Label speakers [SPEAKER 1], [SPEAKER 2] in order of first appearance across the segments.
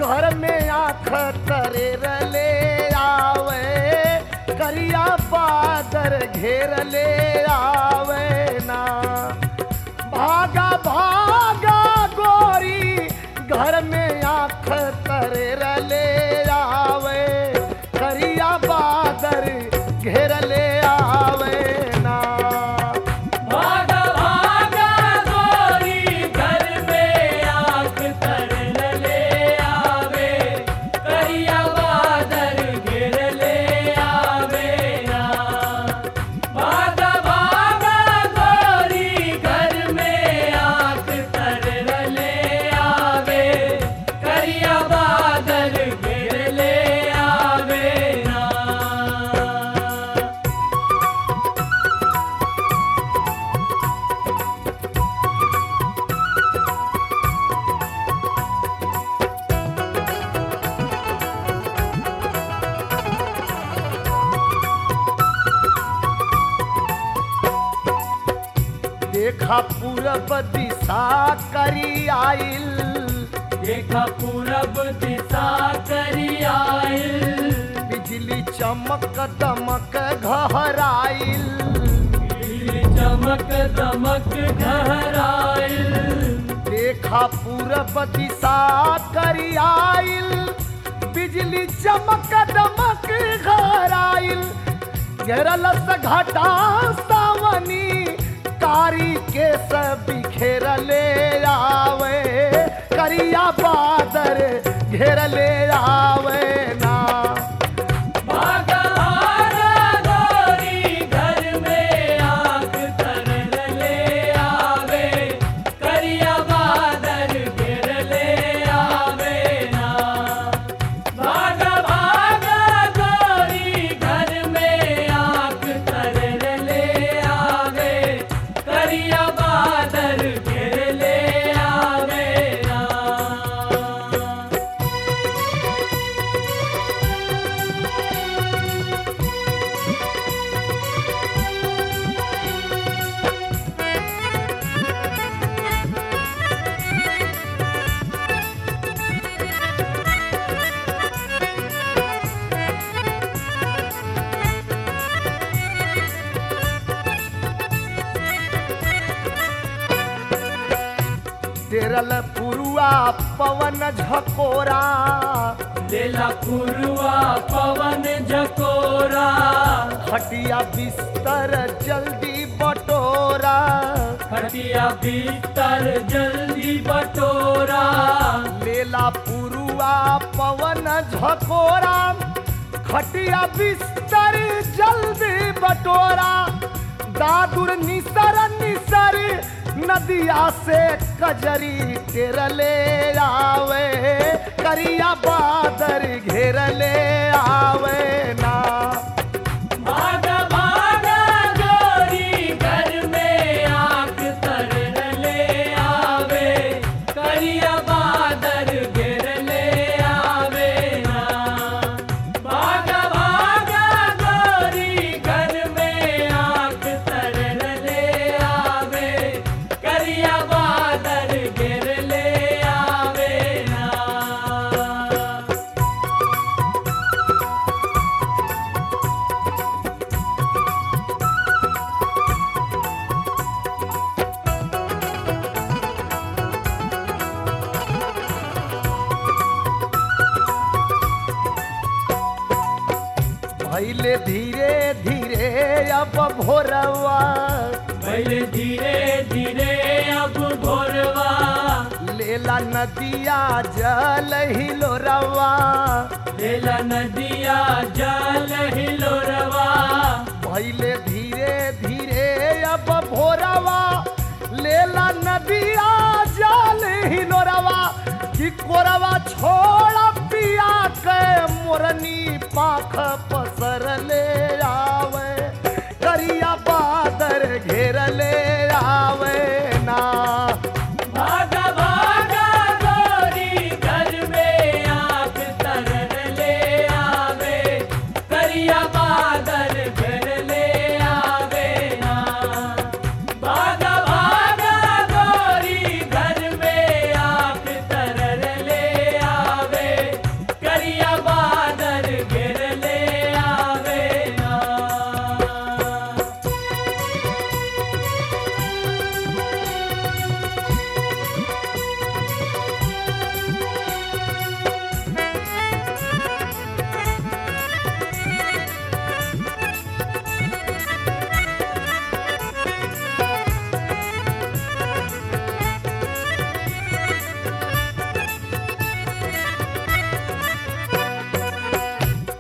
[SPEAKER 1] घर में आँख तरेर ले आवे करिया बादर घेर ले आवे ना भागा भागा गोरी घर में आँख तरेर ले आवे करिया बादर घेर ले आवे ना
[SPEAKER 2] भागा भागा गोरी घर में आँख तरन ले आवे करिया बादल घेर ले आवे ना भागा भागा गोरी घर में आँख तरन ले आवे करिया बादल घेर ले आवे ना
[SPEAKER 1] देखा पूरब दिशा करी आइल
[SPEAKER 2] देखा पूरब दिशा करी आइल
[SPEAKER 1] बिजली चमक दमक घहराइल
[SPEAKER 2] बिजली चमक दमक घहराइल
[SPEAKER 1] देखा पूरब दिशा करी आइल बिजली चमक दमक घहराइल घेरल से घटा सावनी कारी के सब बिखेर ले आवे करिया बादर घेर ले आवे ना
[SPEAKER 2] भागा भागा गोरी घर में आँख तरन ले आवे करिया बादल घेर ले आवे ना भागा भागा गोरी घर में आँख तरन ले आवे करिया बादल घेर ले आवे ना
[SPEAKER 1] तेरल पुरुआ पवन झकोरा
[SPEAKER 2] लेला पुरवा पवन झकोरा
[SPEAKER 1] खटिया बिस्तर जल्दी बटोरा
[SPEAKER 2] खटिया भीतर जल्दी बटोरा
[SPEAKER 1] लेला पुरुआ पवन झकोरा खटिया बिस्तर जल्दी बटोरा दादुर निसर निसर नदिया से कजरी तेरले आवे करिया बादर घेरले आवे ना
[SPEAKER 2] भागा भागा गोरी घर में आँख तरन ले आवे करिया बादल घेर ले आवे ना भागा भागा गोरी घर में आँख तरन ले आवे करिया बादल घेर ले आवे ना
[SPEAKER 1] भैले धीरे धीरे अब भोरवा
[SPEAKER 2] पहले धीरे धीरे अब भोरवा
[SPEAKER 1] लेला नदिया जल हिलोरवा
[SPEAKER 2] लेला नदिया जल हिलोरवा
[SPEAKER 1] भैले धीरे धीरे अब भोरवा लेला नदिया जल हिलोरवा कि कोरवा छोड़ पिया के मोरनी पाख पसर ले आवे करिया बादर घेर ले आवे ना
[SPEAKER 2] भागा भागा गोरी घर में आँख तरन ले आवे करिया बादल घर ले आवे ना भागा भागा गोरी घर में आँख तरन ले आवे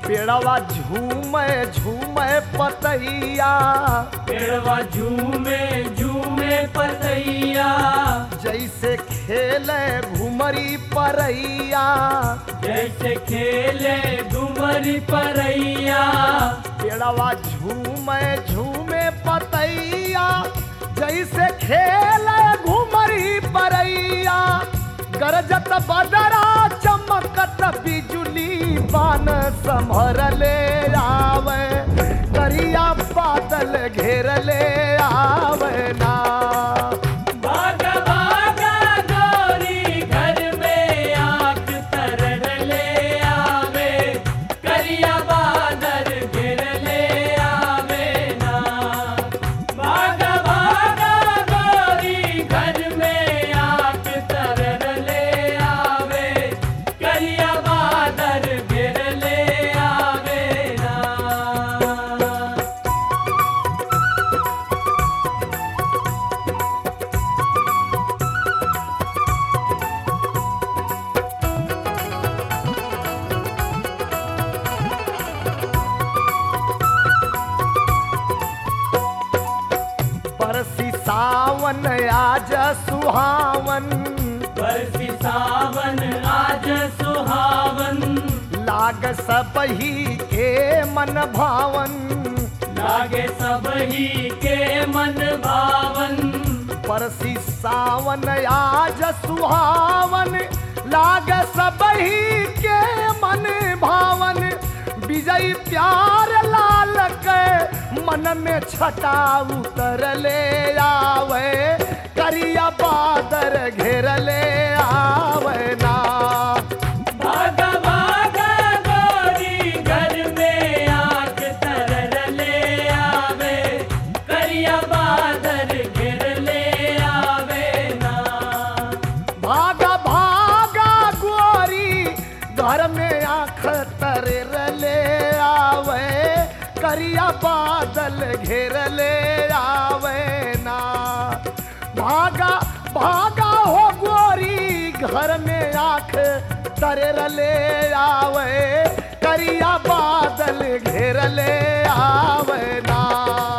[SPEAKER 1] पेड़वा झूमे झूमे पतैया
[SPEAKER 2] पेड़वा झूमे झूमे पतैया
[SPEAKER 1] जैसे खेले घुमरी परैया
[SPEAKER 2] जैसे खेले घुमरी परैया
[SPEAKER 1] पेड़वा झूमे झूमे पतैया जैसे खेले घुमरी परैया गरजत बदरा चमकत बिजुली बान संभर ले आवे करिया बादल घेर ले आवे ना
[SPEAKER 2] भागा भागा गोरी घर में आग तरन ले आवे करिया बादल गिर ले आवे ना भागा भागा गोरी घर में आग तरन ले आवे करिया बादल गिर ले आवे ना
[SPEAKER 1] परसी सावन आज सुहावन
[SPEAKER 2] बरसी सावन आज सुहावन
[SPEAKER 1] लाग सबही के मन भावन
[SPEAKER 2] लागे सब ही के मन भावन
[SPEAKER 1] परसी सावन आज सुहावन लाग सबही के मन भावन विजय प्यार लाल के मन में छटा उतर ले आवे करिया बादर घेर ले आवे ना
[SPEAKER 2] भागा भागा गोरी घर में आग तरन ले आवे करिया बादल गिर ले आवे ना
[SPEAKER 1] भागा भागा गोरी घर में आँख तरेर ले आवे करिया बादल घेर ले आवे ना भागा भागा हो गोरी घर में आँख तरेर ले आवे करिया बादल घेर ले आवे ना